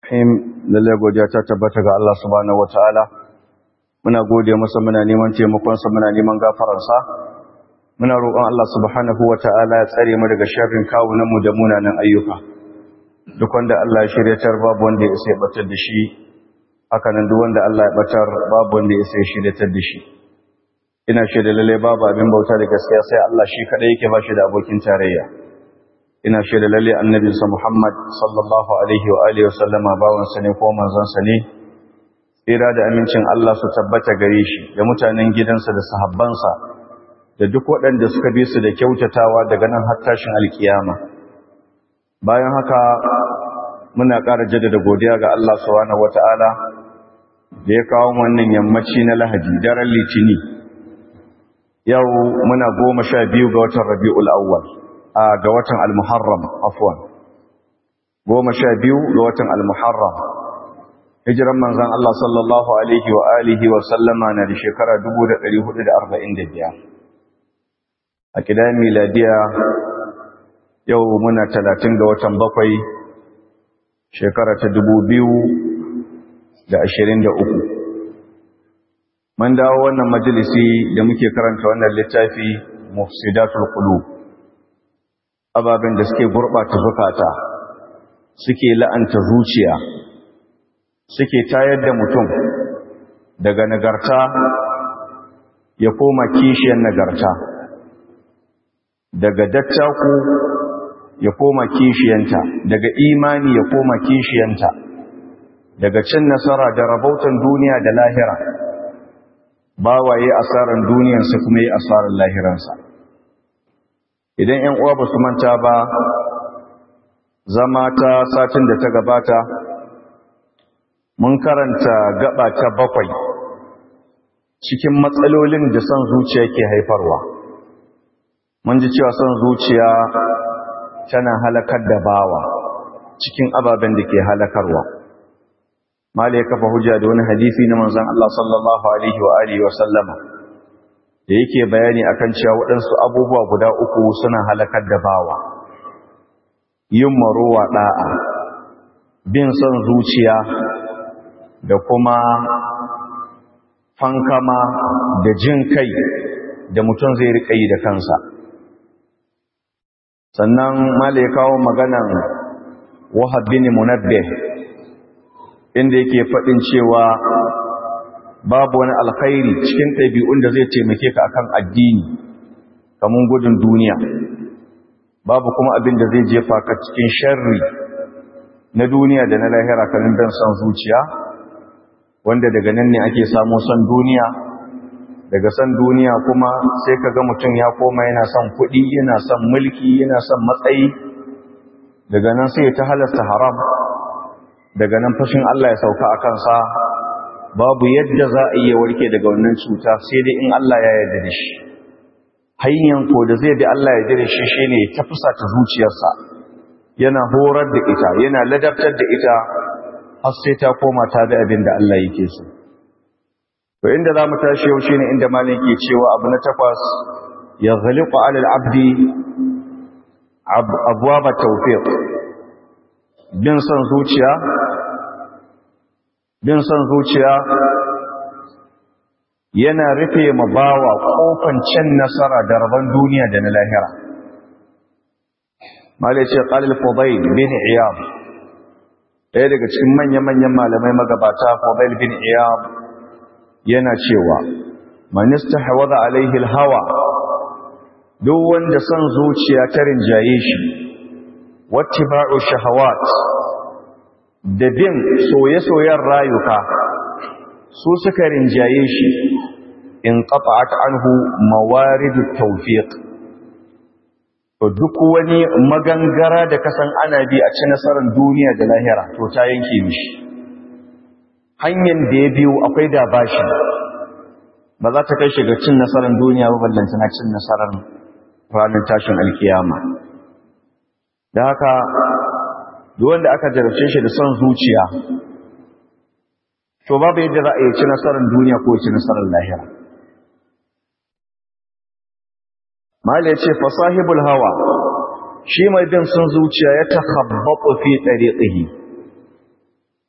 Rahim lalle godiya ta tabbata ga Allah subhanahu wataala muna gode masa muna neman taimakon sa muna neman gafarar sa muna roƙon Allah subhanahu wataala ya tsare mu daga sharrin kawunan mu da munanan ayyuka duk wanda Allah ya shiryatar babu wanda ya isa ya batar da shi haka nan duk wanda Allah ya batar babu wanda ya isa ya shiryatar da shi ina shaida lalle babu abin bauta da gaskiya sai Allah shi kadai yake ba shi da abokin tarayya ina shaida lalle annabinsa Muhammad sallallahu alaihi wa alihi wasallama bawansa ne ko manzansa ne tsira da amincin Allah su tabbata gare shi da mutanen gidansa da sahabbansa da duk waɗanda suka bi su da kyautatawa daga nan har tashin alkiyama bayan haka muna ƙara jaddada godiya ga Allah subhanahu wata'ala da ya kawo wannan yammaci na Lahadi daren Litini yau muna goma sha biyu ga watan Rabiul Awwal ga watan al-muharram afwan goma sha biyu ga watan al-muharram hijiran manzan Allah sallallahu alaihi wa alihi wa sallama na da shekara 1445 a kidan miladiya yau muna 30 ga watan bakwai shekara ta 2023 man dawo wannan majalisi da muke karanta wannan littafi mufsidatul qulub ababen da suke gurɓata zukata suke la'anta zuciya suke tayar da mutum daga nagarta ya koma kishiyar nagarta daga dattaku ya koma kishiyanta daga imani ya koma kishiyanta daga cin nasara da rabautan duniya da lahira bawaye asaran duniyarsa kuma yi asaran lahiransa idan ‘yan uwa ba su manta ba zama ta satin da ta gabata mun karanta gaba ta bakwai cikin matsalolin da son zuciya ke haifarwa mun ji cewa son zuciya tana halakar da bawa cikin ababen da ke halakarwa mala ya kafa hujja da wani hadisi na manzan Allah sallallahu alaihi wa alihi wa sallama da yake bayani akan cewa waɗansu abubuwa guda uku suna halakar da bawa yin marowa ɗa'a bin son zuciya da kuma fankama da jin kai da mutum zai riƙa yi da kansa sannan mala ya kawo maganan wahab bin munabbih inda yake faɗin cewa babu wani alkhairi cikin ɗabi'un da zai taimake ka akan addini kamun gudun duniya babu kuma abin da zai jefa ka cikin sharri na duniya da na lahira kanin don son zuciya wanda daga nan ne ake samu son duniya daga son duniya kuma sai ka ga mutum ya koma yana son kuɗi yana son mulki yana son matsayi daga nan sai ta halasta haram daga nan fashin Allah ya sauka a kansa babu yadda za a iya warke daga wannan cuta sai dai in Allah ya yarda da shi hanyar ko da zai bi Allah ya yarda da shi shine ya tafasa ta zuciyarsa yana horar da ita yana ladabtar da ita har sai ta koma ta da abin da Allah yake so to inda za mu tashi yau shine inda malam ke cewa abu na takwas ya ghaliqu ala al-abdi abwaba tawfiq bin son zuciya bin son zuciya yana rufe ma bawa kofan cin nasara da rabon duniya da na lahira malai ce qalil fudayl bin iyad ɗaya daga cikin manya-manyan malamai magabata fudayl bin iyad yana cewa man istahwadha alaihi alhawa duk wanda son zuciya ta rinjaye shi wattiba'u shahawat da bin soye-soyen rayuka su suka rinjaye shi in qata'at anhu mawaridu tawfiq to duk wani magangara da kasan ana bi a ci nasarar duniya da lahira to ta yanke mishi hanyar da ya biyu akwai da bashi ba za ta kai shi ga cin nasarar duniya ba ballanta na cin nasarar ranar tashin alkiyama da haka duk wanda aka jarabce shi da son zuciya to babu yadda za a yi ci nasarar duniya ko ci nasarar lahira mali ya ce fasahibul hawa shi mai bin son zuciya ya takhabbatu fi tariqihi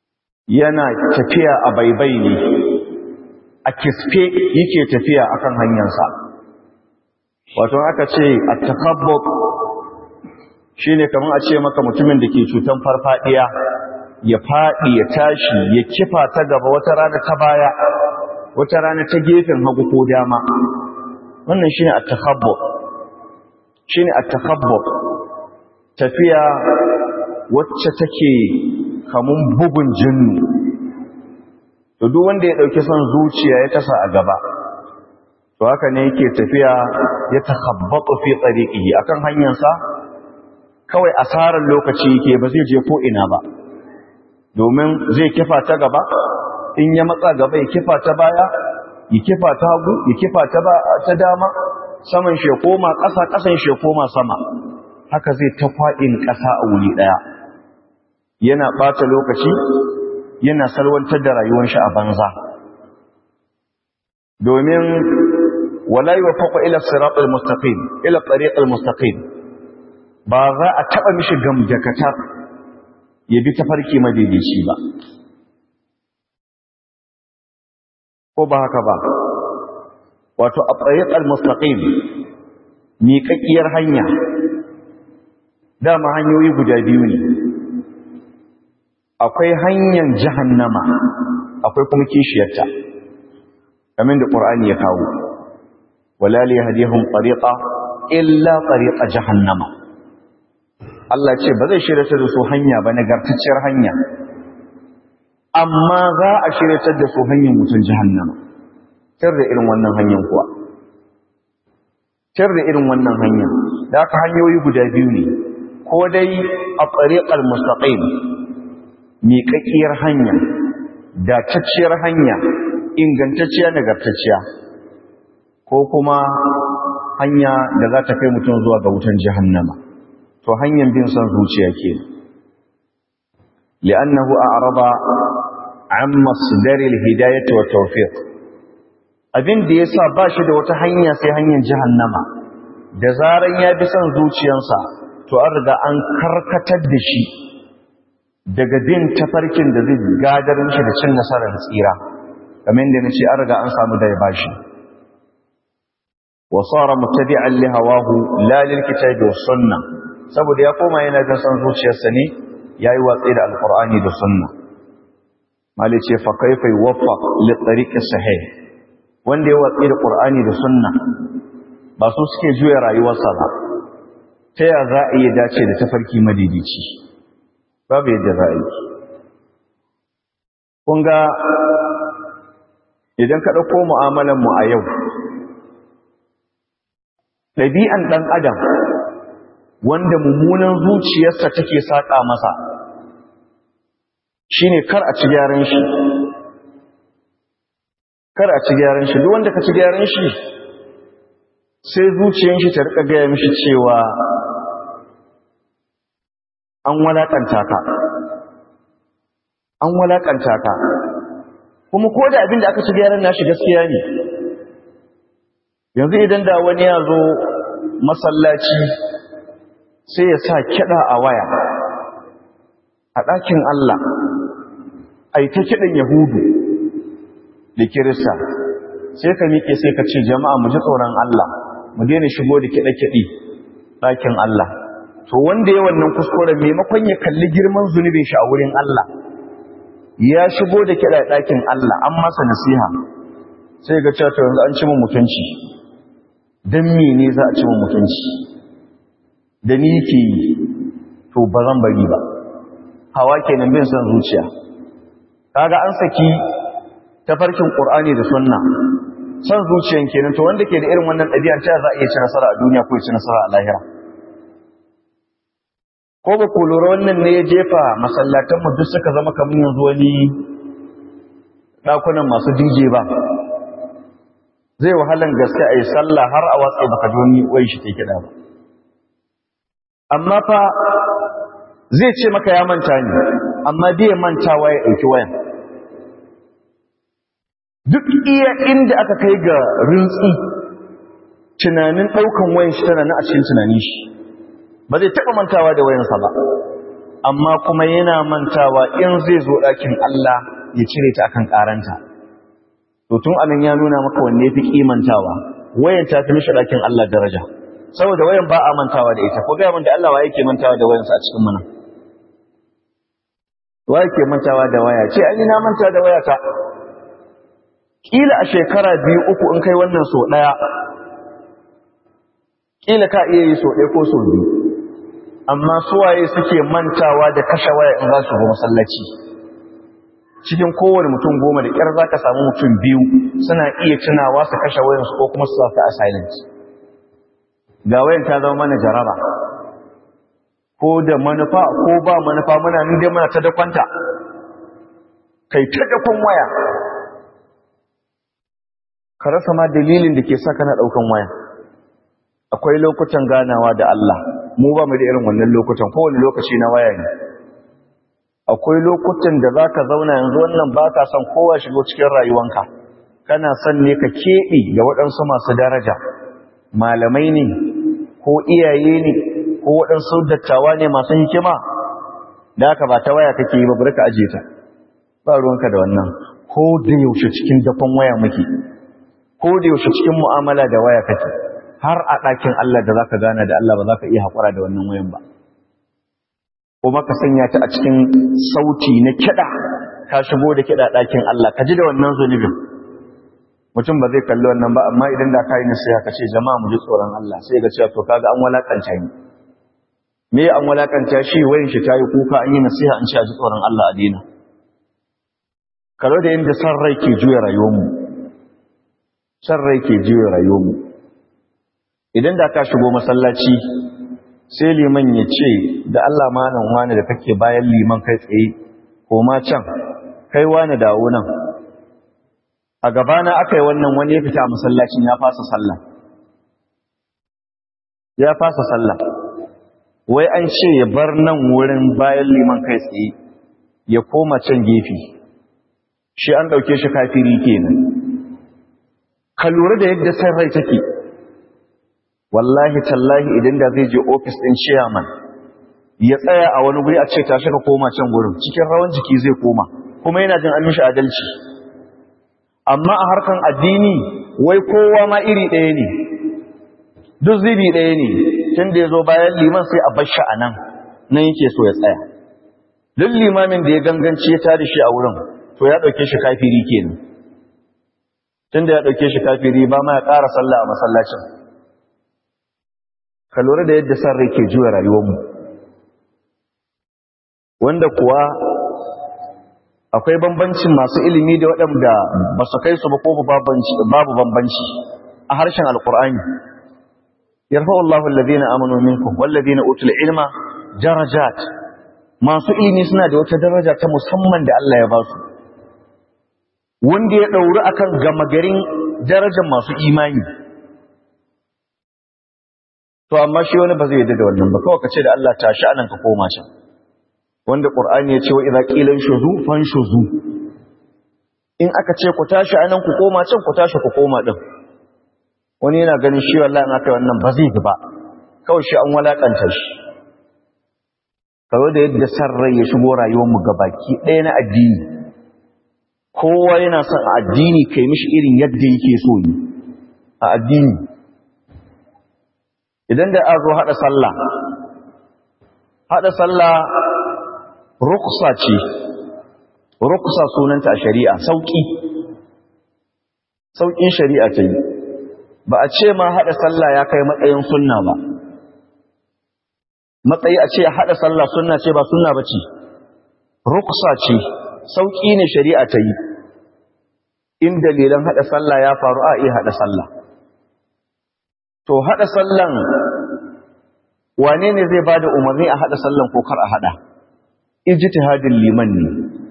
yana tafiya a baibai ne a kisfe yake tafiya akan hanyarsa wato aka ce a takabbuk shi ne kamar a ce maka mutumin da ke cutan farfadiya ya faɗi ya tashi ya kifa ta gaba wata rana ta baya wata rana ta gefen hagu ko dama wannan shi ne a takabbuk shi ne a takabbuk tafiya wacce take kamun bugun jinnu to duk wanda ya dauki son zuciya ya tasa a gaba to haka ne yake tafiya ya takhabbatu fi tariqihi akan hanyarsa kawai asarar lokaci yake ba zai je ko ina ba domin zai kifa ta gaba in ya matsa gaba ya kifa ta baya ya kifa ta hagu ya kifa ta ta dama saman shi koma ƙasa ƙasan shi koma sama haka zai ta faɗin ƙasa a wuri ɗaya yana ɓata lokaci yana salwantar da rayuwar shi a banza domin wala yuwafaqu ila siratal mustaqim ila tariqal mustaqim ba za a taba mishi gamjakatar ya bi tafarki madaidaici ba ko ba haka ba wato a tariqal mustaqim miƙaƙiyar hanya dama hanyoyi guda biyu ne akwai hanyar jahannama akwai kuma kishiyarta kamar da ƙur'ani ya kawo wala li yahdihum tariqa illa tariqa jahannama Allah ce ba zai shirya da su hanya ba nagartacciyar hanya amma za a shirya da su hanyar mutum jahannama tar da irin wannan hanyar kuwa tar da irin wannan hanya da aka hanyoyi guda biyu ne ko dai a tariqal mustaqim miƙaƙiyar hanya datacciyar hanya ingantacciya nagartacciya ko kuma hanya da za ta kai mutum zuwa ga wutan jahannama to hanyar bin son zuciya ke li'annahu a'rada an masdaril hidayati wa tawfiq abin da yasa ba shi da wata hanya sai hanyar jahannama da zaran ya bi son zuciyarsa to an riga an karkatar da shi daga bin tafarkin da zai gadar mishi da cin nasarar tsira kamar yadda nace an riga an samu da ya bashi wa sara muttabi'an li hawahu la lil kitabi was sunnah saboda ya koma yana jin san zuciyarsa ne yayi watsi da alqur'ani da sunna mali ce fa kaifa yuwaffaq li tariqi sahih wanda ya watsi da qur'ani da sunna ba su suke juya rayuwarsa ba ta ya za a iya dace da tafarki madidici babu yadda za a yi kun ga idan ka ɗauko mu'amalanmu a yau ɗabi'an ɗan adam wanda mummunan zuciyarsa take saƙa masa shine kar a ci gyaran shi kar a ci gyaran shi duk wanda ka ci gyaran shi sai zuciyar shi ta riƙa gaya mishi cewa an walakanta ka an walakanta ka kuma ko da abin da aka ci gyaran nashi gaskiya ne yanzu idan da wani ya zo masallaci sai ya sa kiɗa a waya a ɗakin Allah a yi ta kiɗan yahudu da kirista sai ka miƙe sai ka ce jama'a mu ji tsoron Allah mu daina shigo da kiɗe-kiɗe ɗakin Allah to wanda ya wannan kuskuren maimakon ya kalli girman zunubin shi a wurin Allah ya shigo da kiɗa ɗakin Allah an masa nasiha sai ga cewa yanzu an ci mun mutunci dan mene za a ci mun mutunci da ni ke yi to ba zan bari ba hawa kenan bin son zuciya kaga an saki tafarkin qur'ani da sunna son zuciyan kenan to wanda ke da irin wannan ɗabi'ar ta za a iya ci nasara a duniya ko ya ci nasara a lahira ko ba ku lura wannan ne ya jefa masallatanmu duk suka zama kamar yanzu wani ɗakunan masu dije ba zai wahalan gaske a yi sallah har a watsa baka ji wani wai shi ke kiɗa ba amma fa zai ce maka ya manta ne amma bai mantawa ya ɗauki wayan duk iya inda aka kai ga rintsi tunanin ɗaukan wayan shi tana na a cikin tunanin shi ba zai taɓa mantawa da wayansa ba amma kuma yana mantawa in zai zo ɗakin Allah ya cire ta akan ƙaranta to tun anan ya nuna maka wanne fi kimantawa wayan ta fi mishi ɗakin Allah daraja saboda wayan ba a mantawa da ita ko ga mun da Allah wa yake mantawa da wayansa a cikin mana wa yake mantawa da waya ce ai na manta da wayata kila a shekara biyu uku in kai wannan so daya kila ka iya yi so ɗaya ko so biyu amma suwaye suke mantawa da kashe waya in za su go masallaci cikin kowane mutum goma da ƙyar za ka samu mutum biyu suna iya tunawa su kashe wayansu ko kuma su sa a silent ga wayan ta zama mana jaraba ko da manufa ko ba manufa muna ni dai muna ta dakwanta kai ta dakon waya ka rasa ma dalilin da ke sa kana daukan waya akwai lokutan ganawa da Allah mu ba mu da irin wannan lokutan kowane lokaci na waya ne akwai lokutan da zaka zauna yanzu wannan baka son kowa shigo cikin rayuwanka kana son ne ka keɓe da waɗansu masu daraja malamai ne ko iyaye ne ko waɗansu dattawa ne masu hikima da haka ba ta waya kake yi ba bari ka aje ta ba ruwanka da wannan ko da yaushe cikin dafan waya muke ko da yaushe cikin mu'amala da waya kake har a ɗakin Allah da zaka gana da Allah ba za ka iya haƙura da wannan wayan ba kuma ka sanya ta a cikin sauti na kiɗa ka shigo da kiɗa ɗakin Allah ka ji da wannan zunubin mutum ba zai kalli wannan ba amma idan da ka yi nasiha ka ce jama'a mu ji tsoron Allah sai ga cewa to kaga an walakanta ni me an walakanta shi wayin shi tayi kuka an yi nasiha an ce a ji tsoron Allah a dina kalo da inda san rai ke juya rayuwarmu san rai ke juya rayuwarmu idan da ka shigo masallaci sai liman ya ce da Allah malam wani da kake bayan liman kai tsaye ko ma can kai wani dawo nan a gabana aka yi wannan wani ya fita a masallacin ya fasa sallah ya fasa sallah wai an ce ya bar nan wurin bayan liman kai tsaye ya koma can gefe shi an ɗauke shi kafiri kenan ka lura da yadda san rai take wallahi tallahi idan da zai je ofis ɗin chairman ya tsaya a wani guri a ce tashi ka koma can gurin cikin rawan jiki zai koma kuma yana jin an mishi adalci amma a harkan addini wai kowa ma iri ɗaya ne duk zibi ɗaya ne tun da ya zo bayan liman sai a bashi a nan nan yake so ya tsaya duk limamin da ya ganganci ya tada shi a wurin to ya ɗauke shi kafiri kenan tun da ya ɗauke shi kafiri ba ma ya ƙara sallah a masallacin ka lura da yadda san rai ke juya rayuwarmu wanda kuwa akwai bambancin masu ilimi da waɗanda ba su kai su ba ko babu bambanci a harshen alkur'ani yarfa'u Allahu alladhina amanu minkum walladhina utul ilma darajat masu ilimi suna da wata daraja ta musamman da Allah ya ba su wanda ya dauri akan gama garin darajar masu imani to amma shi wani ba zai yarda da wannan ba kawai ka ce da Allah tashi anan ka koma can wanda Qur'ani ya ce wa idza qila shuzu fanshuzu in aka ce ku tashi anan ku koma can ku tashi ku koma din wani yana ganin shi wallahi in aka yi wannan ba zai ba kawai shi an walakanta shi kawai da yadda san rai ya shigo rayuwar mu gabaki ɗaya na addini kowa yana son a addini kai mishi irin yadda yake so ne a addini idan da an zo haɗa sallah haɗa sallah ruksa ce ruksa sunanta a shari'a sauƙi sauƙin shari'a ta yi ba a ce ma haɗa sallah ya kai matsayin sunna ba matsayi a ce haɗa sallah sunna ce ba sunna ba ce ruksa ce sauƙi ne shari'a ta yi in dalilan haɗa sallah ya faru a iya haɗa sallah to haɗa sallan wane ne zai ba da umarni a haɗa sallan ko kar a haɗa ijtihadin liman ne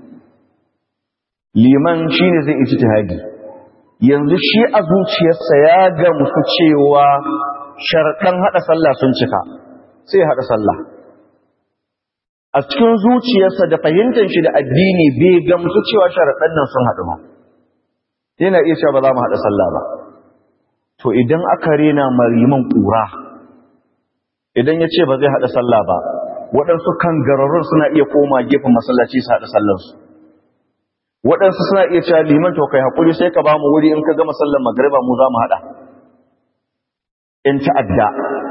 liman shine zai ijtihadi yanzu shi a zuciyarsa ya gamsu cewa sharɗan haɗa sallah sun cika sai haɗa sallah a cikin zuciyarsa da fahimtar shi da addini bai gamsu cewa sharaɗan nan sun haɗu ba yana iya cewa ba za mu haɗa sallah ba to idan aka rena mariman ƙura idan ya ce ba zai haɗa sallah ba waɗansu kan gararrun suna iya koma gefen masallaci su haɗa sallarsu waɗansu suna iya cewa liman to kai haƙuri sai ka ba mu wuri in ka gama sallar magariba mu za mu haɗa in ta'adda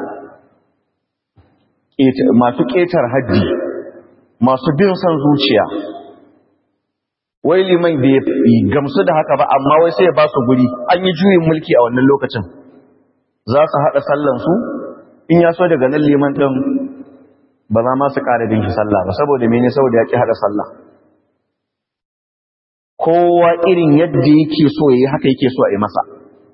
masu ƙetar hajji masu bin son zuciya wai liman bai gamsu da haka ba amma wai sai ya ba su guri an yi juyin mulki a wannan lokacin za su haɗa sallansu in ya so daga nan liman ɗin ba za ma su ƙara bin shi sallah ba saboda mene saboda ya ƙi haɗa sallah kowa irin yadda yake so ya yi haka yake so a yi masa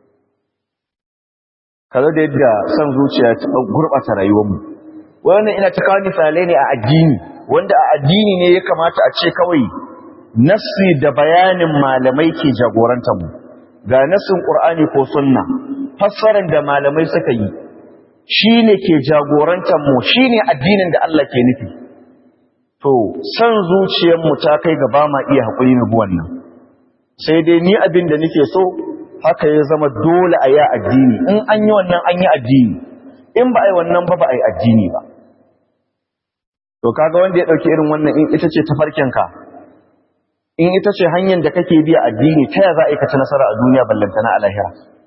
kaza da yadda son zuciya ta gurɓata rayuwarmu wannan ina ta kawo misalai ne a addini wanda a addini ne ya kamata a ce kawai nassi da bayanin malamai ke jagorantar mu ga nassin qur'ani ko sunna fassarar da malamai suka yi shine ke jagorantar mu shine addinin da Allah ke nufi to san zuciyar mu ta kai ga ba ma iya hakuri na buwan nan sai dai ni abin da nake so haka ya zama dole a yi addini in an yi wannan an yi addini in ba a yi wannan ba ba a yi addini ba to kaga wanda ya dauki irin wannan in ita ce tafarkinka in ita ce hanyar da kake biya addini ta ya za a yi kaci nasara a duniya ballantana a lahira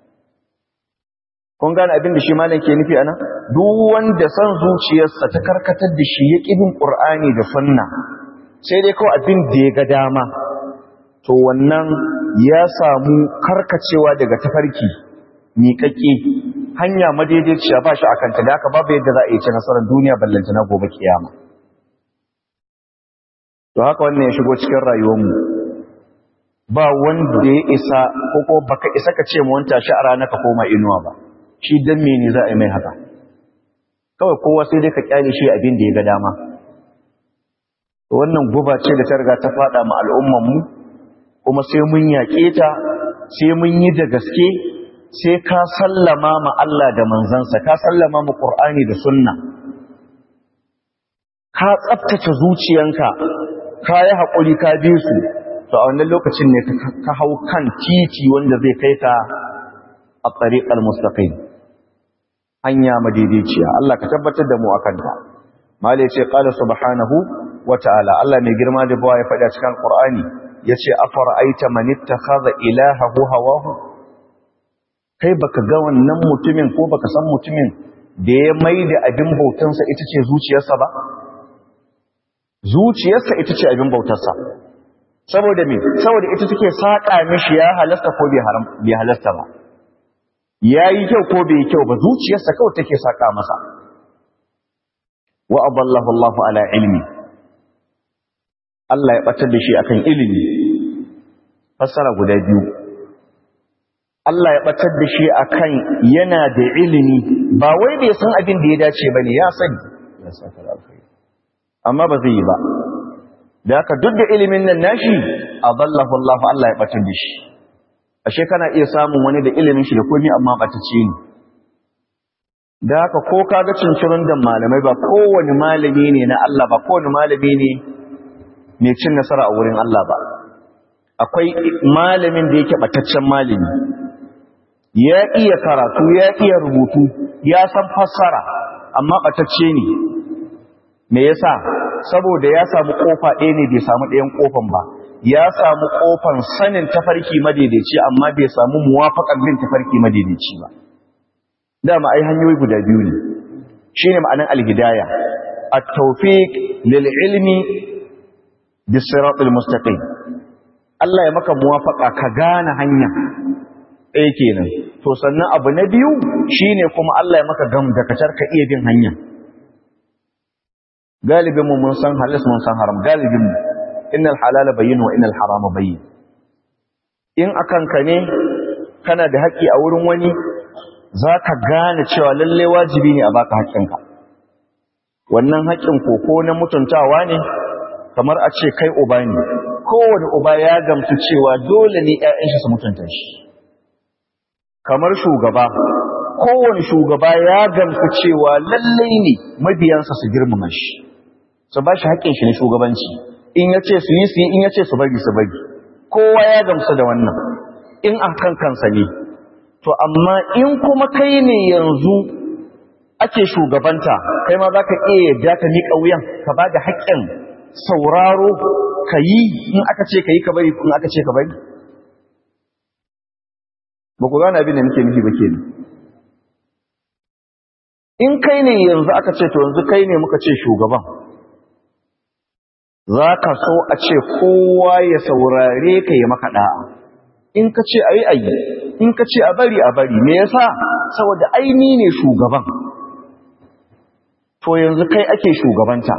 kun gane abin da shi malam ke nufi anan duk wanda san zuciyarsa ta karkatar da shi ya ƙibin ƙur'ani da sunna sai dai kawai abin da ya ga dama to wannan ya samu karkacewa daga tafarki miƙaƙƙe hanya madaidaiciya ba shi a kanta da haka babu yadda za a yi ci nasarar duniya ballantana gobe kiyama to haka wannan ya shigo cikin rayuwarmu ba wanda ya isa ko ko baka isa ka ce mu wanta shi a rana ka koma inuwa ba shi dan mene za a yi mai haka kawai kowa sai dai ka kyale shi abin da ya ga dama to wannan guba ce da ta riga ta fada ma al'umman mu kuma sai mun yaƙe ta sai mun yi da gaske sai ka sallama ma Allah da manzansa ka sallama ma Qur'ani da sunna ka tsaftace zuciyanka ka yi haƙuri ka bi su to a wannan lokacin ne ka hau kan titi wanda zai kai ka a tsariƙar mustaqim hanya madaidaiciya Allah ka tabbatar da mu akan ta malai ce qala subhanahu wa ta'ala Allah mai girma da bawa ya faɗa cikin Qur'ani yace afara'aita man ittakhadha ilahahu hawahu kai baka ga wannan mutumin ko baka san mutumin da ya maida abin bautansa ita ce zuciyarsa ba zuciyarsa ita ce abin bautarsa saboda me saboda ita take saka mishi ya halasta ko bai haram bai halasta ba yayi kyau ko bai kyau ba zuciyarsa kawai take saka masa wa adallahu Allahu ala ilmi Allah ya batar da shi akan ilimi fassara guda biyu Allah ya batar da shi akan yana da ilimi ba wai bai san abin da ya dace bane ya sani ya saka alkhairi amma ba zai yi ba da haka duk da ilimin nan nashi adallahu Allah Allah ya batar da shi ashe kana iya samun wani da ilimin shi da komai amma batacce ne da haka ko kaga cincirin da malamai ba kowane malami ne na Allah ba kowane malami ne mai cin nasara a wurin Allah ba akwai malamin da yake bataccen malami ya iya karatu ya iya rubutu ya san fassara amma batacce ne me yasa saboda ya samu kofa ɗaya ne bai samu ɗayan kofan ba ya samu kofan sanin tafarki madaidaici amma bai samu muwafaƙar bin tafarki madaidaici ba dama ai hanyoyi guda biyu ne shine ma'anar alhidaya at-tawfiq lil ilmi bis siratal mustaqim Allah ya maka muwafaƙa ka gane hanya ɗaya kenan to sannan abu na biyu shine kuma Allah ya maka gam da kacar ka iya bin hanya galibin mu mun san halas mun san haram galibin mu innal halala bayyin wa innal harama bayyin in akan ka ne kana da haƙƙi a wurin wani zaka gane cewa lalle wajibi ne a baka haƙƙinka wannan haƙƙin koko na mutuntawa ne kamar a ce kai uba ne kowane uba ya gamsu cewa dole ne ƴaƴan shi su mutunta shi kamar shugaba kowane shugaba ya gamsu cewa lalle ne mabiyansa su girmama shi su ba shi haƙƙin shi na shugabanci in ya ce su yi su yi in ya ce su bari su bari kowa ya gamsu da wannan in a kan kansa ne to amma in kuma kai ne yanzu ake shugabanta kai ma za ka iya yadda ka miƙa wuyan ka ba da haƙƙin sauraro ka yi in aka ce ka yi ka bari in aka ce ka bari ba ku gane abin da nake nufi ba ke in kai ne yanzu aka ce to yanzu kai ne muka ce shugaban za ka so a ce kowa ya saurare ka yi maka ɗa'a in ka ce a yi a yi in ka ce a bari a bari me yasa saboda aini ne shugaban to yanzu kai ake shugabanta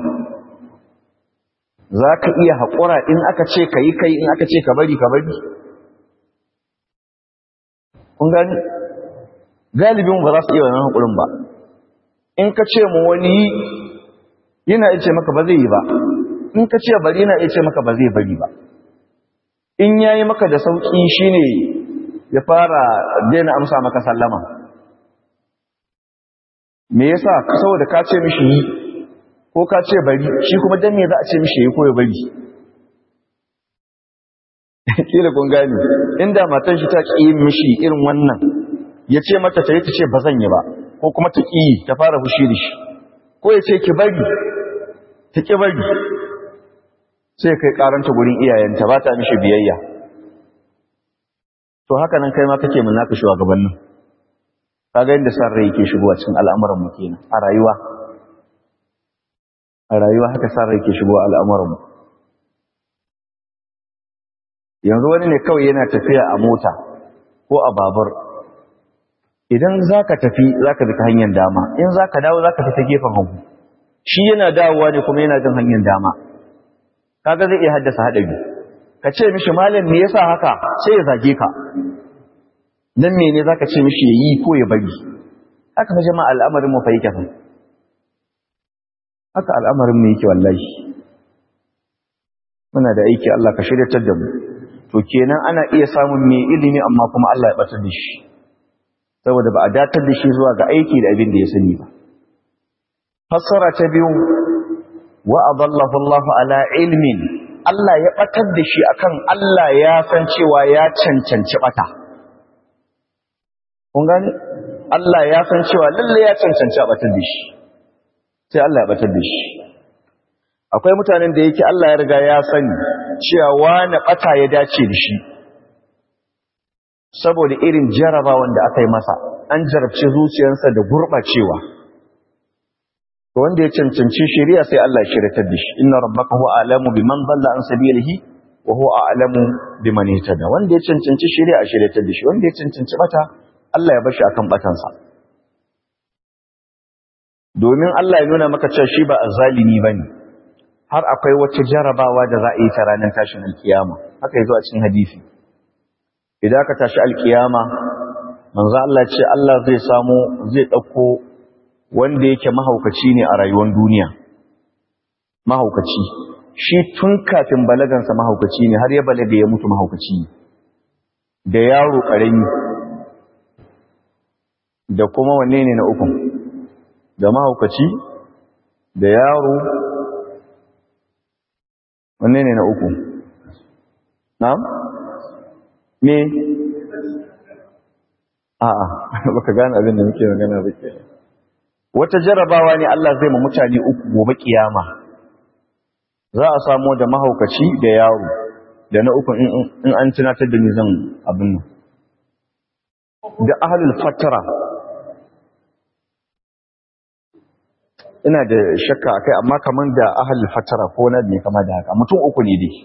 za ka iya haƙura in aka ce ka yi kai in aka ce ka bari ka bari kun gani galibin ba za su iya wannan haƙurin ba in ka ce mu wani yana iya ce maka ba zai yi ba in ka ce bari yana iya ce maka ba zai bari ba in ya yi maka da sauƙi shi ne ya fara daina amsa maka sallama me yasa saboda ka ce mishi yi ko ka ce bari shi kuma dan me za a ce mishi yi ko ya bari kila kun gane inda matan shi ta ƙi mishi irin wannan ya ce mata ta yi ta ce ba zan yi ba ko kuma ta ƙi ta fara fushi da shi ko ya ce ki bari ta ƙi bari sai kai karanta gurin iyayenta ba ta mishi biyayya to haka nan kai ma kake mun naka shugabannin kaga inda san rai yake shigowa cikin al'amuran mu kenan a rayuwa a rayuwa haka san rai yake shigowa al'amuran mu yanzu wani ne kawai yana tafiya a mota ko a babur idan zaka tafi zaka bi ta hanyar dama in zaka dawo zaka fi ta gefen hagu shi yana dawowa ne kuma yana jin hanyar dama kaga zai iya haddasa haɗari ka ce mishi malam me yasa haka sai ya zage ka dan mene zaka ce mishi yayi ko ya bari haka fa jama'a al'amarin mu fa yake fa haka al'amarin mu yake wallahi muna da aiki Allah ka shiryatar da mu to kenan ana iya samun mai ilimi amma kuma Allah ya batar da shi saboda ba a datar da shi zuwa ga aiki da abin da ya sani ba fassara ta biyu wa adallahu Allah ala ilmin Allah ya batar da shi akan Allah ya san cewa ya cancanci bata kun gane Allah ya san cewa lalle ya cancanci a batar da shi sai Allah ya batar da shi akwai mutanen da yake Allah ya riga ya sani cewa wani bata ya dace da shi saboda irin jarabawan da aka yi masa an jarabci zuciyarsa da gurɓacewa to wanda ya cancanci shari'a sai Allah ya shiryatar da shi inna rabbaka huwa alamu biman dalla an sabilihi wa huwa a'lamu biman ihtada wanda ya cancanci shari'a a shiryatar da shi wanda ya cancanci bata Allah ya bar shi akan batansa domin Allah ya nuna maka cewa shi ba azzalimi bane har akwai wata jarabawa da za a yi ta ranar tashin alkiyama haka yazo a cikin hadisi idan aka tashi alkiyama manzo Allah ya ce Allah zai samu zai dauko wanda yake mahaukaci ne a rayuwar duniya mahaukaci shi tun kafin balagansa mahaukaci ne har ya balaga ya mutu mahaukaci da yaro karami da kuma wanne ne na ukun da mahaukaci da yaro wanne ne na uku na'am me a'a baka gane abin da muke magana ba ke wata jarabawa ne Allah zai ma mutane uku gobe kiyama za a samu da mahaukaci da yaro da na uku in an tunatar da ni zan abin nan da ahlul fatara ina da shakka akai amma kaman da ahlul fatara ko na ne kama da haka mutum uku ne dai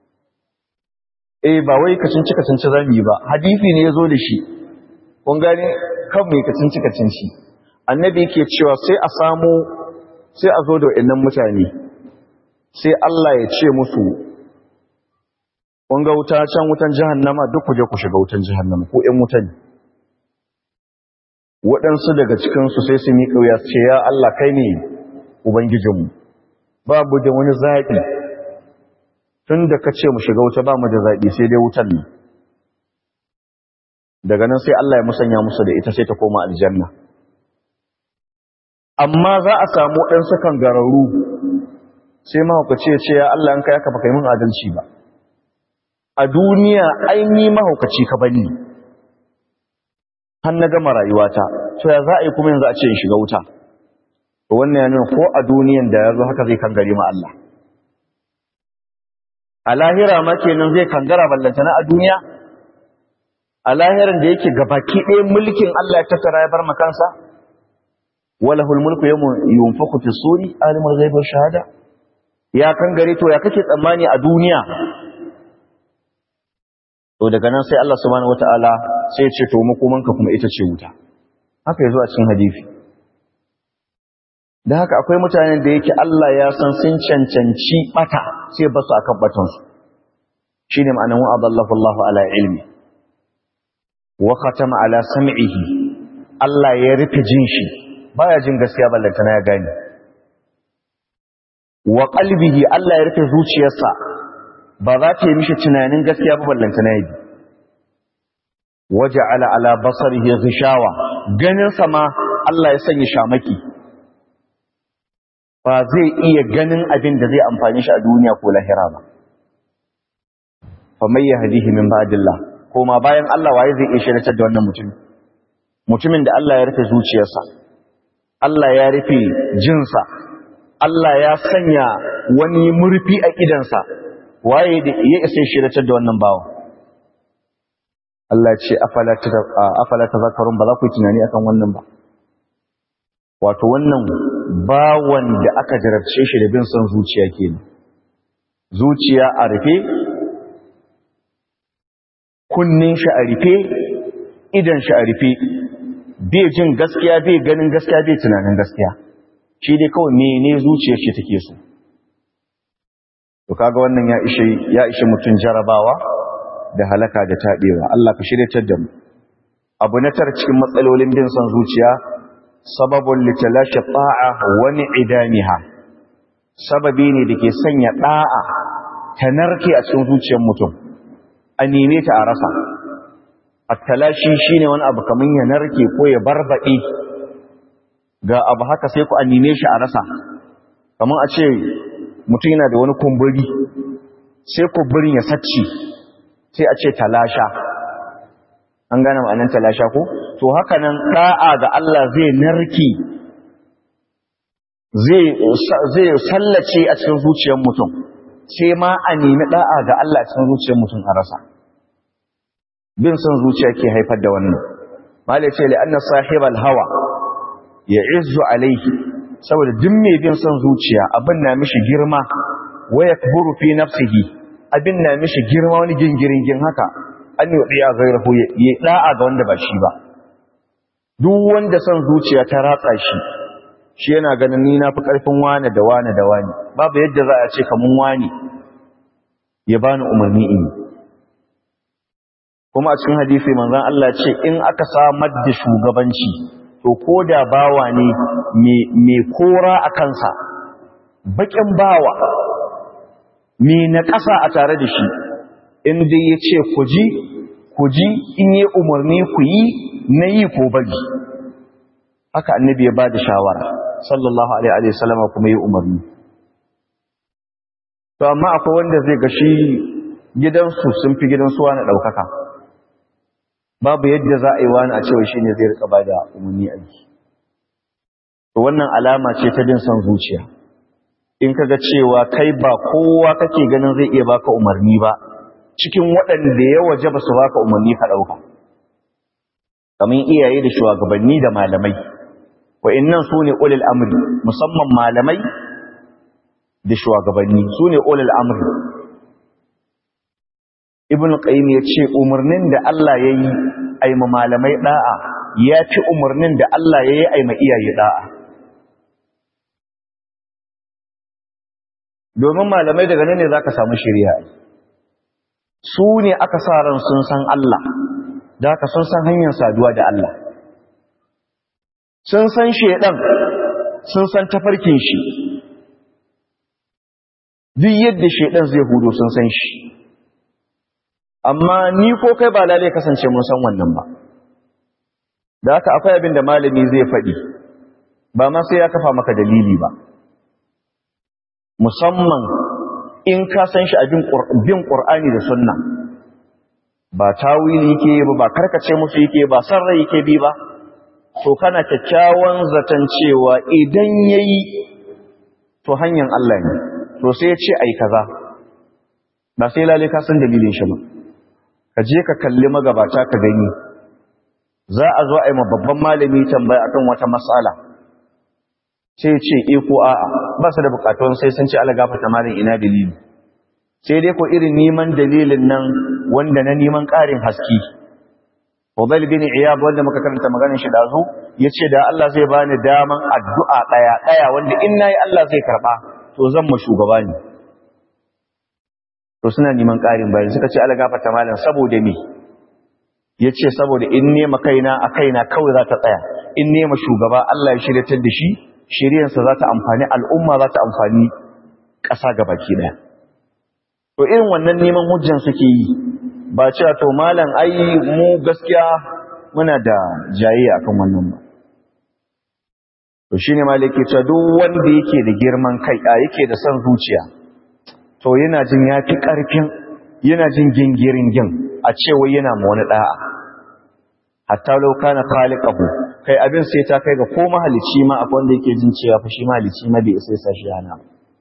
eh ba wai kacinci kacinci zamu yi ba hadisi ne yazo da shi kun gane kan mai kacinci kacinci annabi yake cewa sai a samu sai a zo da wayannan mutane sai Allah ya ce musu kun ga wuta can wutan jahannama duk ku je ku shiga wutan jahannama ko ƴan wutan waɗansu daga cikinsu sai su miƙa wuya su ce ya Allah kai ne ubangijinmu babu da wani zaɓi tun da ka ce mu shiga wuta ba mu da zaɓi sai dai wutan ne daga nan sai Allah ya musanya musu da ita sai ta koma aljanna amma za a samu waɗansu kan gararru sai mahaukaci ya ce ya Allah an kai aka baka yi min adalci ba a duniya aini mahaukaci ka bani har na gama rayuwata to ya za a yi kuma yanzu a ce in shiga wuta wannan yana ko a duniyan da ya zo haka zai kangare ma Allah a lahira ma kenan zai kangara ballantana a duniya a lahiran da yake gabaki ɗaya mulkin Allah ya tattara ya bar makansa walahul mulku yawma yunfaku fi suri alimul ghaibi wash shahada ya kangare to ya kake tsammani a duniya to daga nan sai Allah subhanahu wataala sai ya ce to makomanka kuma ita ce wuta haka yazo a cikin hadisi da haka akwai mutanen da yake Allah ya san sun cancanci bata sai ba su akan batansu shi ne ma'anin wa'adallahu Allah ala ilmi wa khatama ala sam'ihi Allah ya rufe jin shi baya jin gaskiya ballantana ya gani wa qalbihi Allah ya rufe zuciyarsa ba za ta yi mishi tunanin gaskiya ba ballantana ya bi waja'ala ala basarihi ghishawa ganin sa ma Allah ya sanya shamaki ba zai iya ganin abin da zai amfani shi a duniya ko lahira ba fa mai yahdihi min ba'dillah koma bayan Allah waye zai iya shirye da wannan mutum mutumin da Allah ya rufe zuciyarsa Allah ya rufe jinsa Allah ya sanya wani murfi a idansa waye da ya isa shirye da wannan bawo Allah ce afala afala tazakkarun ba za ku yi tunani akan wannan ba wato wannan bawan da aka jarabce shi da bin son zuciya kenan zuciya a rufe kunnin shi a rufe idan shi a rufe bai jin gaskiya bai ganin gaskiya bai tunanin gaskiya shi dai kawai mene zuciyar shi take so to kaga wannan ya ishe ya ishe mutun jarabawa da halaka da tabewa Allah ka shiryatar da mu abu na tar cikin matsalolin bin son zuciya sababun litalashi ta'a wani idaniha sababi ne da ke sanya ɗa'a ta narke a cikin zuciyar mutum a neme ta a rasa attalashi shi ne wani abu kamar ya narke ko ya barbaɗe ga abu haka sai ku a neme shi a rasa kamar a ce mutum yana da wani kumburi sai kumburin ya sacci sai a ce talasha an gane ma'anin talasha ko to haka nan da'a ga Allah zai narki zai sallace a cikin zuciyar mutum sai ma a nemi da'a ga Allah a cikin zuciyar mutum a rasa bin son zuciya ke haifar da wannan malai ce li'anna sahibal hawa ya izzu alaihi saboda duk mai bin son zuciya abin na mishi girma wa yakburu fi nafsihi abin na mishi girma wani gingiringin haka an yi ɗaya gairahu ya ɗa'a ga wanda ba shi ba duk wanda son zuciya ta ratsa shi shi yana ganin ni na fi ƙarfin wane da wane da wane babu yadda za a ce kamun wane ya bani umarni in kuma a cikin hadisi manzon Allah ce in aka samar da shugabanci to ko da bawa ne mai kora a kansa baƙin bawa mai na ƙasa a tare da shi inda ya ce ku ji ku ji in yi umarni ku yi na yi ko bari haka annabi ya ba da shawara sallallahu alaihi wasallama kuma yi umarni to amma akwai wanda zai ga shi gidansu sun fi gidansu wani ɗaukaka babu yadda za a yi wani a cewa shi ne zai rika ba da umarni a yi to wannan alama ce ta bin son zuciya in kaga cewa kai ba kowa kake ganin zai iya baka umarni ba cikin waɗanda ya waje ba su baka umarni ka ɗauka kamar iyaye da shugabanni da malamai wa'annan su ne ulil amri musamman malamai da shugabanni su ne ulil amri ibn qayyim ya ce umarnin da Allah ya yi aima malamai da'a ya fi umarnin da Allah ya yi aima iyaye da'a domin malamai daga nan ne za ka samu shirya su ne aka sa ran sun san Allah da haka sun san hanyar saduwa da Allah sun san shedan sun san tafarkin shi duk yadda shedan zai hudo sun san shi amma ni ko kai ba lalai kasance mun san wannan ba da haka akwai abin da malami zai faɗi ba ma sai ya kafa maka dalili ba musamman in ka san shi a bin ƙur'ani da sunna ba tawili yake ba ba karkace musu yake ba san rai yake bi ba to kana kyakkyawan zaton cewa idan yayi to hanyar Allah ne to sai ya ce ai kaza ba sai lalle ka san dalilin shi ba ka je ka kalli magabata ka gani za a zo a yi babban malami tambaya akan wata matsala sai ce e ko a'a ba su da bukatun sai sun ce ala gafata malin ina dalili sai dai ko irin neman dalilin nan wanda na neman ƙarin haske Fadal bin Iyad wanda muka karanta maganar shi dazu yace da Allah zai bani daman addu'a daya daya wanda in nayi Allah zai karba to zan mu shugaba ne to suna neman ƙarin bayani suka ce ala gafata malin saboda me yace saboda in nema kaina a kaina kawai za ta tsaya in nema shugaba Allah ya shiryatar da shi shiryansa za ta amfani al'umma za ta amfani ƙasa gabaki ɗaya to irin wannan neman hujjan suke yi ba cewa to malam ai mu gaskiya muna da jayayya akan wannan ba to shine malaki cewa duk wanda yake da girman kai a yake da son zuciya to yana jin yafi karfin yana jin gingirin gin a cewa yana ma wani da'a hatta law kana khaliqahu kai abin sai ta kai ga ko mahalici ma akwai wanda yake jin cewa fa shi mahalici ma bai sai sa shi yana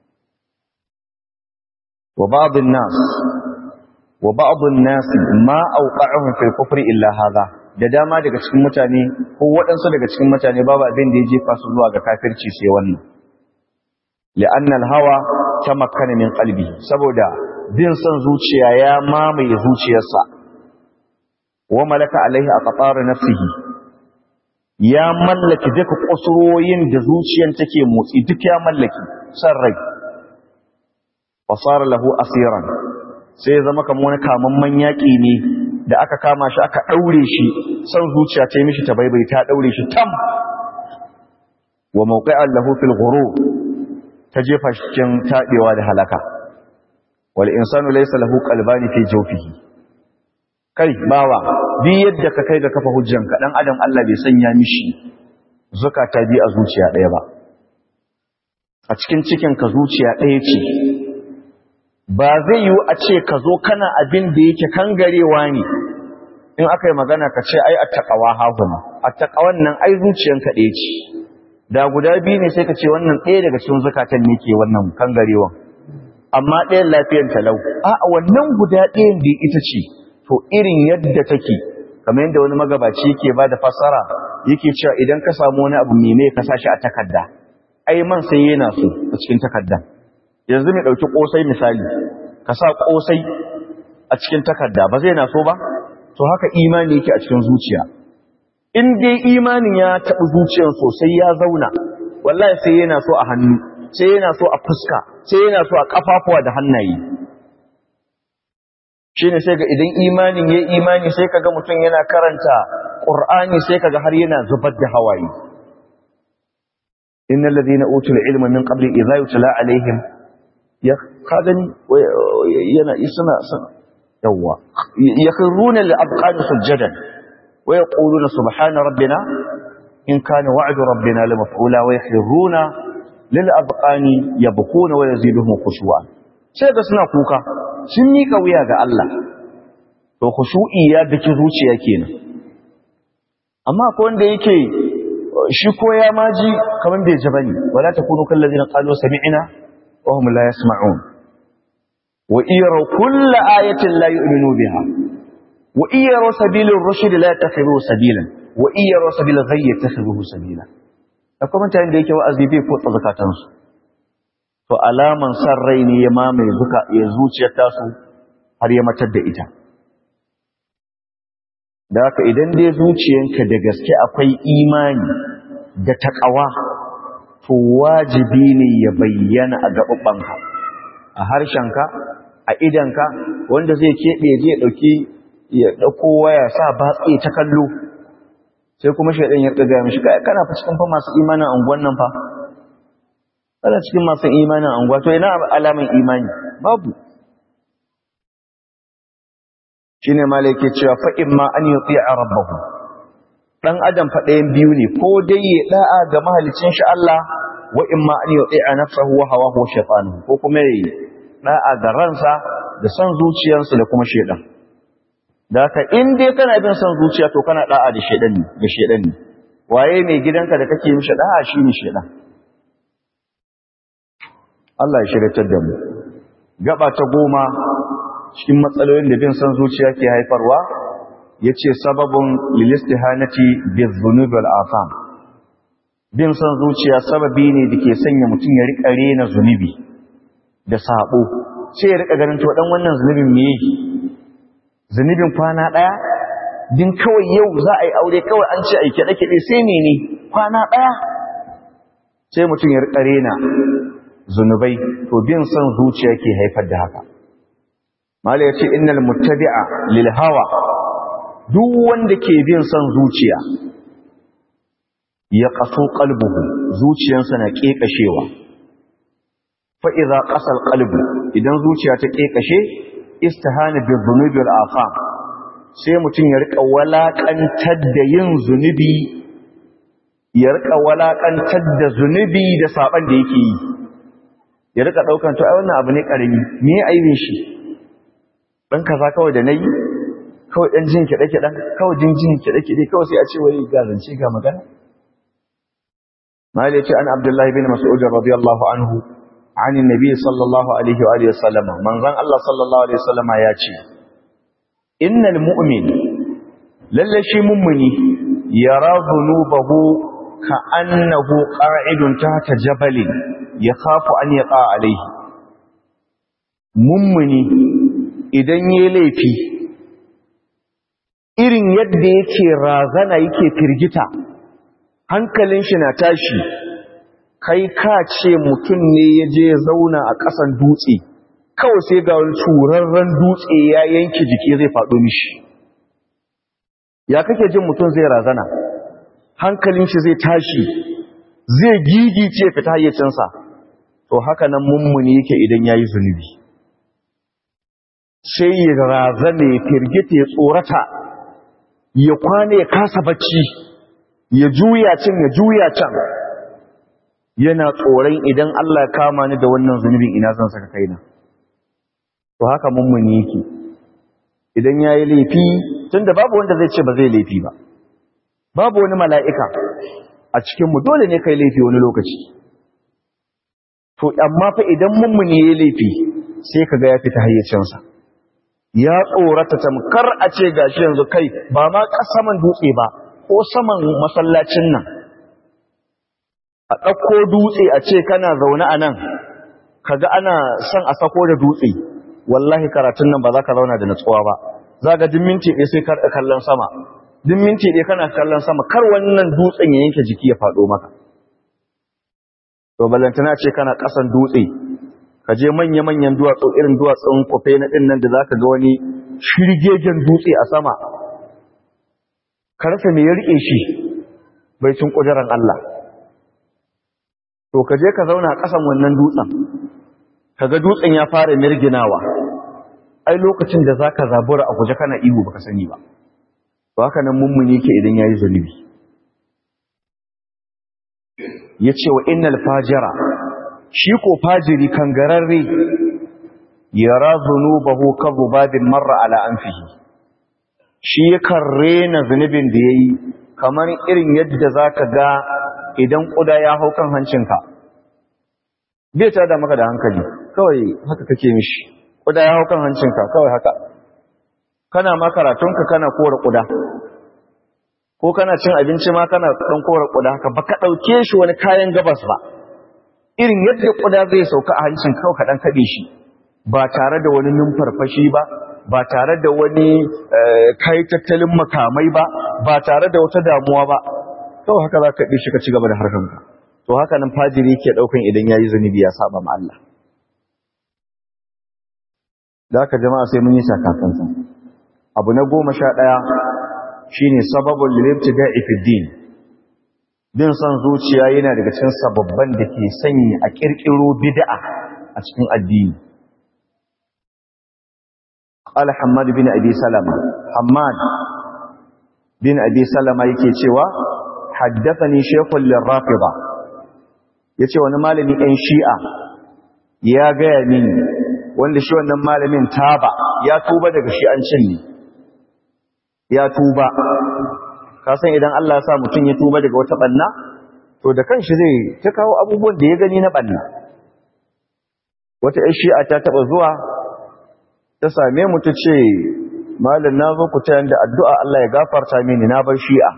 wa ba'd an-nas wa ba'd an-nas ma awqa'uhum fil kufri illa hadha da dama daga cikin mutane ko waɗansu daga cikin mutane babu abin da ya jefa su zuwa ga kafirci sai wannan li'anna al-hawa tamakkana min qalbi saboda bin son zuciya ya mamaye zuciyarsa wa malaka alaihi aqtar nafsihi ya mallaki duka kusuroyin da zuciyar take motsi duk ya mallaki san rai fasara lahu asiran sai ya zama kamar wani kamamman yaƙi ne da aka kama shi aka ɗaure shi san zuciya ta yi mishi ta baibai ta ɗaure shi tam wa mawqi'an lahu fil ghurur ta jefa shi cikin taɗewa da halaka wal insanu laysa lahu qalbani fi jawfihi kai bawa bi yadda ka kai ga kafa hujjanka dan adam Allah bai sanya mishi zakata bi a zuciya ɗaya ba a cikin cikin ka zuciya ɗaya ce ba zai yiwu a ce ka zo kana abin da yake kangarewa ne in aka yi magana ka ce ai attaqawa hazuna attaqawan nan ai zuciyanka ɗaya ce da guda biyu ne sai ka ce wannan ɗaya daga cikin zakatan ne ke wannan kangarewan amma ɗayan lafiyan talau a wannan guda ɗayan da ita ce to irin yadda take kamar yadda wani magabaci yake ba da fasara yake cewa idan ka samu wani abu mai ka sashi a takarda ai man sai yana so a cikin takarda yanzu mai ɗauki ƙosai misali ka sa ƙosai a cikin takarda ba zai na so ba to haka imani yake a cikin zuciya in dai imanin ya taɓi zuciyar sosai ya zauna wallahi sai yana so a hannu sai yana so a fuska sai yana so a ƙafafuwa da hannaye shi ne sai ga idan imanin ya imani sai ka ga mutum yana karanta ƙur'ani sai ka ga har yana zubar da hawaye inna ladina utul ilma min qabli idza yutla alaihim ya kadani yana isna yawa yakhruna lil abqan sujadan wa yaquluna subhana rabbina in kana wa'du rabbina lamaf'ula wa yakhruna lil abqani yabkuna wa yaziduhum khushu'a sai ga suna kuka sun mika wuya ga Allah to khushu'i ya dake zuciya kenan amma ko wanda yake shi ko ya maji kaman bai ji bane wala takunu kal ladina qalu sami'na wa hum la yasma'un wa iyara kull ayatin la yu'minu biha wa iyara sabilur rushd la yattakhidhu sabilan wa iyara sabilal ghayy yattakhidhu sabila akwai mutane da yake wa'azi bai ko zakatansu to alaman san rai ne ya mamaye zuka ya zuciyar tasu har ya matar da ita da haka idan dai zuciyanka da gaske akwai imani da takawa to wajibi ne ya bayyana a gaɓaɓɓanka a harshenka a idanka wanda zai keɓe zai ɗauki ya ɗauko waya sa batse ta kallo sai kuma shaidan ya ɗaga mishi kai kana fa cikin fa masu imanin anguwan nan fa kana cikin masu imanin anguwa to ina alaman imani babu shine malaka cewa fa imma an yuti'a rabbahu dan adam fa ɗayan biyu ne ko dai ya da'a ga mahalicin shi Allah wa imma an yuti'a nafsahu wa hawahu shaytanu ko kuma ya da'a ga ransa da son zuciyarsa da kuma shedan da haka in dai kana bin son zuciya to kana da'a da shedan ne da shedan ne waye mai gidanka da kake mishi da'a shine shedan Allah ya shiryatar da mu gaba ta goma cikin matsalolin da bin san zuciya ke haifarwa yace sababun lil istihanati bizunub wal afam bin san zuciya sababi ne dake sanya mutum ya rika rena zunubi da sabo sai ya rika ganin to dan wannan zunubin me yake zunubin kwana daya din kawai yau za a yi aure kawai an ce a yi kiɗe-kiɗe sai ne ne kwana ɗaya sai mutum ya riƙa rena zunubai to bin son zuciya ke haifar da haka mala ya ce innal muttabi'a lil hawa duk wanda ke bin son zuciya ya kaso qalbuhu zuciyarsa na kekashewa fa idza qasal qalbu idan zuciya ta kekashe istihana bi dhunubi wal afam sai mutum ya rika walakantar da yin zunubi ya rika walakantar da zunubi da saban da yake yi ya rika daukan to ai wannan abu ne karami me ya aibin shi dan kaza kawai da nayi kawai dan jin kide kidan kawai jin jin kide kide kawai sai a ce wai ga zance ga magana mali ce an abdullahi bin mas'ud radiyallahu anhu عن النبي صلى الله عليه وآله وسلم من ظن الله صلى الله عليه وسلم يا ce innal mu'min lalle shi mummuni yara dhunubahu ka annahu qa'idun tahta jabalin yakhafu an yaqa alayhi mummuni idan yayi laifi irin yadda yake razana yake firgita hankalin shi na tashi kai ka ce mutum ne ya je zauna a ƙasan dutse kawai sai ga wani turarren dutse ya yanke jiki zai faɗo mishi ya kake jin mutum zai razana hankalin shi zai tashi zai gigice fita hayyacinsa to haka nan mummuni yake idan ya yi zunubi sai ya razana ya firgita ya tsorata ya kwane ya kasa bacci ya juya can ya juya can yana tsoron idan Allah ya kama ni da wannan zunubin ina zan saka kaina to haka mummuni yake idan yayi laifi tunda babu wanda zai ce ba zai laifi ba babu wani mala'ika a cikin mu dole ne kai laifi wani lokaci to amma fa idan mummuni yayi laifi sai kaga ya fita hayyacinsa ya tsorata tamkar a ce gashi yanzu kai ba ma kasaman dutse ba ko saman masallacin nan a ɗauko dutse a ce kana zaune a nan kaga ana son a sako da dutse wallahi karatun nan ba za ka zauna da natsuwa ba za ga din minti ɗaya sai karɗa kallon sama din minti ɗaya kana kallon sama kar wannan dutsen ya yanke jiki ya faɗo maka to balantana ce kana ƙasan dutse ka je manya-manyan duwatsu irin duwatsun kwafe na ɗin nan da za ka ga wani shirgegen dutse a sama ka rasa me ya riƙe shi bai cin ƙudurar Allah to ka je ka zauna a ƙasan wannan dutsen kaga dutsen ya fara mirginawa ai lokacin da zaka zabura a guje kana ihu baka sani ba to haka nan mummuni yake idan yayi zunubi yace wa innal fajira shi ko fajiri kangararre yara zunubahu kadhubadin marra ala anfihi shi yakan rena zunubin da yayi kamar irin yadda zaka ga idan kuda ya hau kan hancinka bai ta da maka da hankali kawai haka kake mishi kuda ya hau kan hancinka kawai haka kana ma karatunka kana kora kuda ko kana cin abinci ma kana dan kora kuda haka baka dauke shi wani kayan gabas ba irin yadda kuda zai sauka a hancin kawai ka dan kade shi ba tare da wani numfarfashi ba ba tare da wani kai tattalin makamai ba ba tare da wata damuwa ba kawai haka za ka ɗi shi ka ci gaba da harkanka to haka nan fajiri ke ɗaukan idan ya yi zunubi ya saba ma Allah da haka jama'a sai mun yi sakakansa abu na goma sha ɗaya shi ne sababin lilibti da ifiddin bin son zuciya yana daga cikin sababban da ke sanya a ƙirƙiro bid'a a cikin addini قال حماد بن أبي سلمة حماد بن أبي سلمة yake cewa haddathani shaykhul lirafida yace wani malami ɗan shi'a ya gaya mini wanda shi wannan malamin taba ya tuba daga shi'ancin ne ya tuba ka san idan Allah ya sa mutum ya tuba daga wata banna to da kanshi zai ta kawo abubuwan da ya gani na banna wata ƴar shi'a ta taba zuwa ta same mu ta ce malam na zo ku ta da addu'a Allah ya gafarta mini na bar shi'a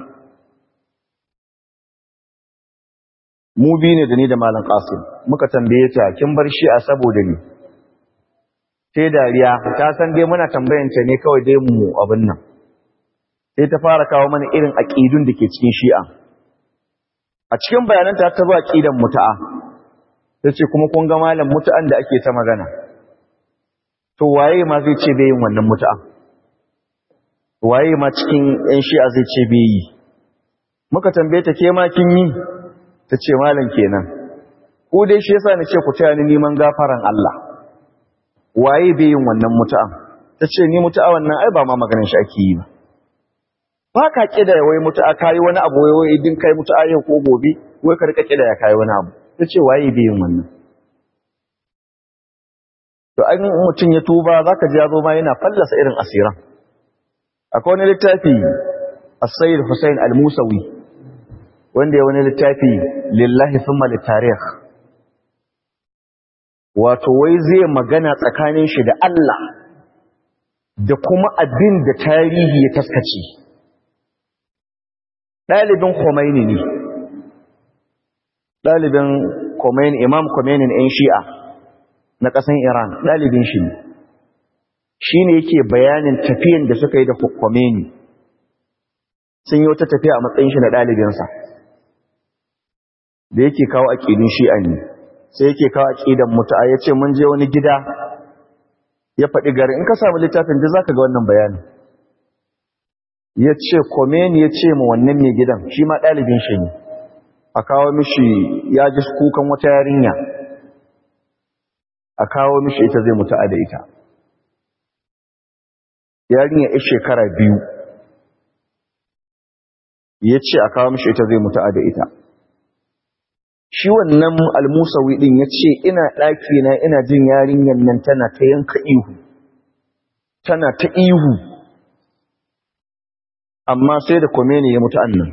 mu bi ne da ni da malam Qasim muka tambaye ta kin bar shi'a saboda ni sai dariya ta san dai muna tambayan ta ne kawai dai mu abin nan sai ta fara kawo mana irin aqidun da ke cikin shi'a a cikin bayananta ta zo aqidan muta'a tace kuma kun ga malam muta'an da ake ta magana to waye ma zai ce bai yin wannan muta'a waye ma cikin yan shi'a zai ce bai yi muka tambaye ta ke ma kin yi tace malam kenan ko dai shi yasa ni ce ku taya ni neman gafaran Allah waye bai yin wannan mutu'a ta ce ni mutu'a wannan ai ba ma maganin shi ake yi ba ba ka kida wai mutu'a kayi wani abu wai wai din kai mutu'a yau ko gobe wai ka rika kida ya kayi wani abu ta ce waye bai yin wannan to an mutum ya tuba zaka ji ya zo ma yana fallasa irin asiran akwai wani littafi as-sayyid Hussein al-Musawi wanda ya wani littafi lillahi thumma litarikh wato wai zai magana tsakanin shi da Allah da kuma abin da tarihi ya taskace ɗalibin Khomeini ne ɗalibin Khomeini Imam Khomeini ɗin Shi'a na ƙasan Iran ɗalibin shi ne shi ne yake bayanin tafiyan da suka yi da Khomeini sun yi wata tafiya a matsayin shi na ɗalibinsa da yake kawo aƙidun Shi'a ne sai yake kawo aqidan mutu'a yace mun je wani gida ya faɗi gari in ka samu littafin da zaka ga wannan bayani yace Khomeini yace mu wannan mai gidan shi ma dalibin shi ne a kawo mishi ya ji kukan wata yarinya a kawo mishi ita zai mutu'a da ita yarinya ya shekara biyu yace a kawo mishi ita zai mutu'a da ita shi wannan almusawi din ya ce ina ɗaki na ina jin yarinyar nan tana ta yanka ihu tana ta ihu amma sai da komeni ya mutu annan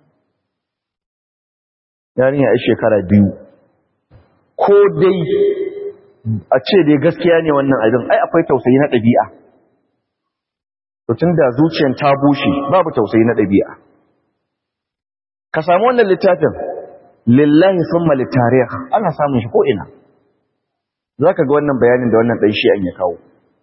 yarinya a shekara biyu ko dai a ce dai gaskiya ne wannan abin ai akwai tausayi na ɗabi'a tun da zuciyar ta bushe babu tausayi na ɗabi'a ka samu wannan littafin lillahi summa litarikh ana samun shi ko ina zaka ga wannan bayanin da wannan dan shi an ya kawo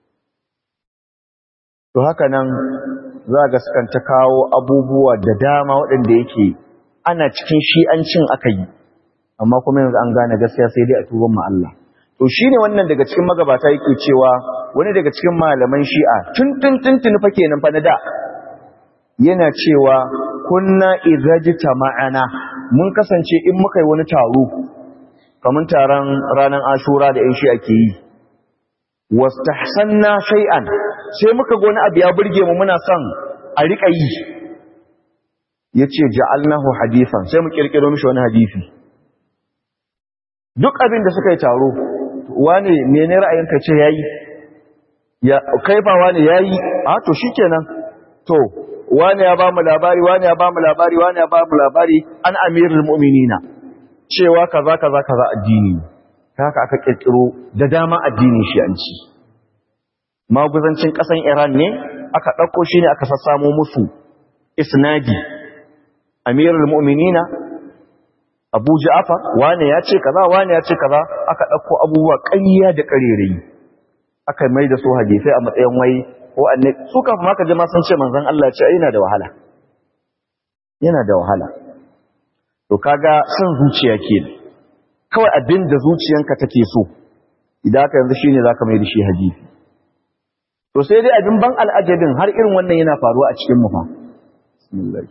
to haka nan za ga sukan ta kawo abubuwa da dama waɗanda yake ana cikin shi'ancin aka yi amma kuma yanzu an gane gaskiya sai dai a tuban mu Allah to shine wannan daga cikin magabata yake cewa wani daga cikin malaman shi'a tun tun tun tun fa kenan fa na da yana cewa kunna idza ma'ana mun kasance in muka yi wani taro kamar taron ranar ashura da yan shi ake yi wastahsanna shay'an sai muka ga wani abu ya burge mu muna son a rika yi yace ja'alnahu hadithan sai mu kirkiro mishi wani hadisi duk abin da suka yi taro wane mene ra'ayinka ce yayi ya kai ba wane yayi a to shikenan to wani ya ba mu labari wani ya ba mu labari wani ya ba mu labari an amirul mu'minina cewa kaza kaza kaza addini haka aka kirkiro da dama addinin shi an ci maguzancin kasan Iran ne aka dauko shi ne aka sassamo musu isnadi amirul mu'minina Abu Ja'far wani ya ce kaza wani ya ce kaza aka dauko abubuwa ƙarya da ƙarerayi aka mai da su hadisi a matsayin wai ko annabi su kafin maka jama sun ce manzon Allah ya ce yana da wahala yana da wahala to kaga son zuciya ke kawai abin da zuciyanka take so idan ka yanzu shine zaka mai da shi hadisi to sai dai abin ban al'ajabin har irin wannan yana faruwa a cikin mu fa bismillah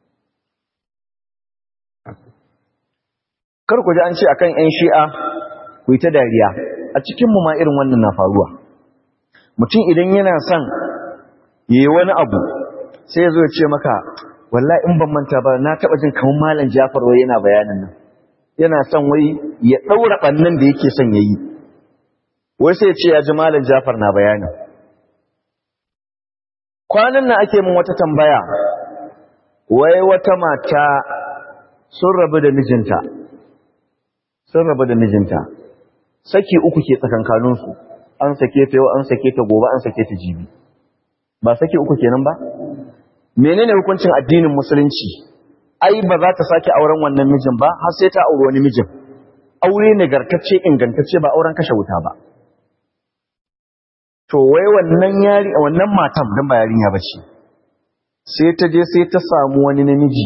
kar ku ji an ce akan ƴan shi'a ku yi ta dariya a cikin mu ma irin wannan na faruwa mutum idan yana son yi wani abu sai zo ce maka wallahi in ban manta ba na taba jin kamar malam Jafar wai yana bayanin nan yana son wai ya daura bannan da yake son yayi wai sai ya ce ya ji malam Jafar na bayanin kwanan nan ake min wata tambaya wai wata mata sun rabu da mijinta sun rabu da mijinta saki uku ke tsakankaninsu an sake ta yau an sake ta gobe an sake ta jibi ba saki uku kenan ba menene hukuncin addinin musulunci ai ba za ta sake auren wannan mijin ba har sai ta auri wani mijin aure nagartacce ingantacce ba auren kashe wuta ba to wai wannan yari wannan matan dan ba yarinya bace sai ta je sai ta samu wani namiji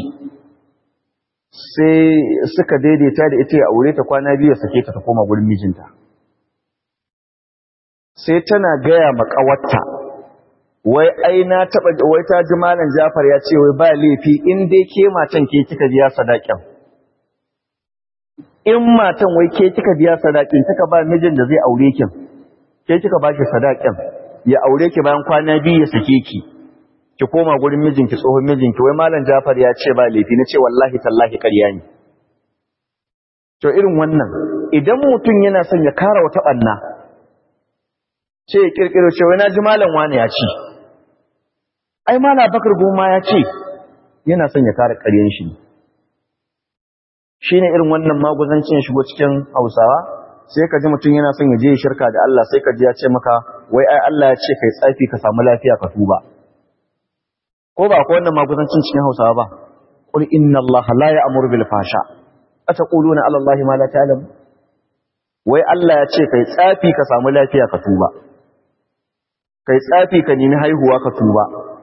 sai suka daidaita da ita ya aure ta kwana biyu ya sake ta ta koma gurin mijinta sai tana gaya makawarta wai ai na taba wai ta ji malam Jafar ya ce wai ba laifi in dai ke matan ke kika biya sadakin in matan wai ke kika biya sadakin kika ba mijin da zai aure kin ke kika ba shi sadakin ya aure ki bayan kwana biyu ya sake ki ki koma gurin mijinki tsohon mijinki wai malam Jafar ya ce ba laifi na ce wallahi tallahi ƙarya ne to irin wannan idan mutum yana son ya kara wata ɓanna ce ya kirkiro ce wai na ji malam wani ya ce ai mala bakar goma ya ce yana son ya kare ƙaryen shi shi ne irin wannan maguzancin shigo cikin hausawa sai ka ji mutum yana son ya je ya shirka da Allah sai ka ji ya ce maka wai ai Allah ya ce kai tsafi ka samu lafiya ka tuba ko ba ko wannan maguzancin cikin hausawa ba qul inna Allah la ya'muru bil fasha ataquluna ala Allah ma la ta'lam wai Allah ya ce kai tsafi ka samu lafiya ka tuba kai tsafi ka nemi haihuwa ka tuba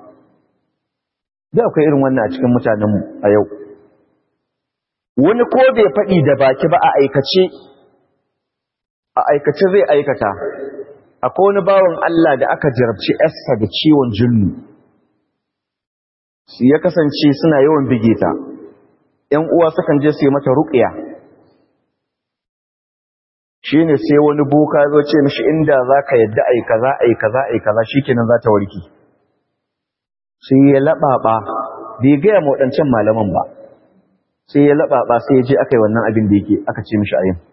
da akwai irin wannan a cikin mutanenmu a yau wani ko bai faɗi da baki ba a aikace a aikace zai aikata akwai wani bawan Allah da aka jarabci yarsa da ciwon jinnu su ya kasance suna yawan bigeta ‘yan uwa sukan je su yi mata ruƙiya shi ne sai wani boka zo ce mishi inda za ka yadda a yi kaza a yi kaza a yi kaza shi kenan za ta warki sai ya laɓaɓa bai gaya ma waɗancan malaman ba sai ya laɓaɓa sai ya je aka yi wannan abin da yake aka ce mishi ayin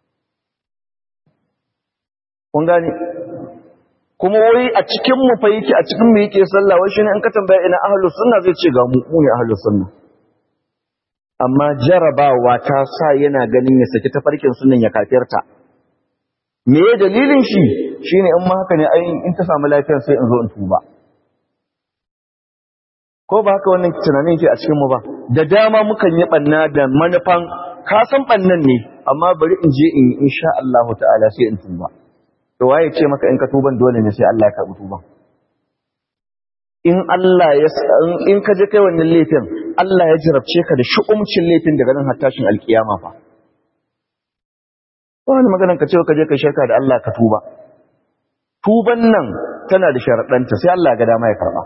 kun gane kuma wai a cikin mu fa yake a cikin mu yake sallah wai shine in ka tambaya ina ahlus sunna zai ce ga mu mu ne ahlus sunna amma jarabawa ta sa yana ganin ya saki tafarkin sunnan ya kafirta me dalilin shi shine in ma haka ne ai in ta samu lafiya sai in zo in tuba ko ba haka wannan tunanin yake a cikin mu ba da dama mukan yi banna da manufan ka san bannan ne amma bari in je in insha Allah ta'ala sai in tuba to waye ce maka in ka tuban dole ne sai Allah ya karbi tuban in Allah ya in ka je kai wannan laifin Allah ya jarabce ka da shu'umcin laifin daga nan har tashin alkiyama fa wani maganan ka ce ka je ka shirka da Allah ka tuba tuban nan tana da sharaɗanta sai Allah ga dama ya karba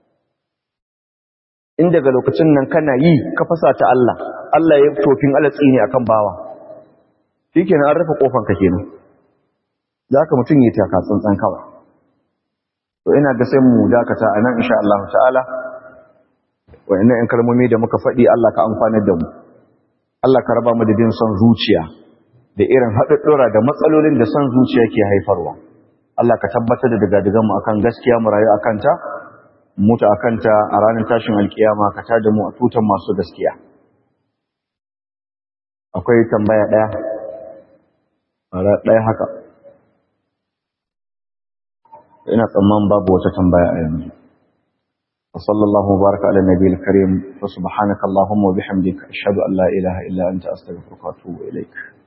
in daga lokacin nan kana yi ka fasa ta Allah Allah ya tofin alatsi ne akan bawa shikenan an rufe kofar ka kenan zaka mutun yi taka tsantsan kawai to ina ga sai mu dakata anan insha Allah ta'ala wayannan in kalmomi da muka faɗi Allah ka amfanar da mu Allah ka raba mu da bin son zuciya da irin haɗuɗɗura da matsalolin da son zuciya ke haifarwa Allah ka tabbatar da daga mu akan gaskiya mu rayu akan ta mutu a kanta a ranar tashin alkiyama ka tada mu a tutan masu gaskiya akwai tambaya ɗaya ɗaya haka ina tsamman babu wata tambaya a yanzu وصلى الله وبارك على النبي الكريم وسبحانك اللهم وبحمدك أشهد أن لا إله إلا أنت أستغفرك وأتوب إليك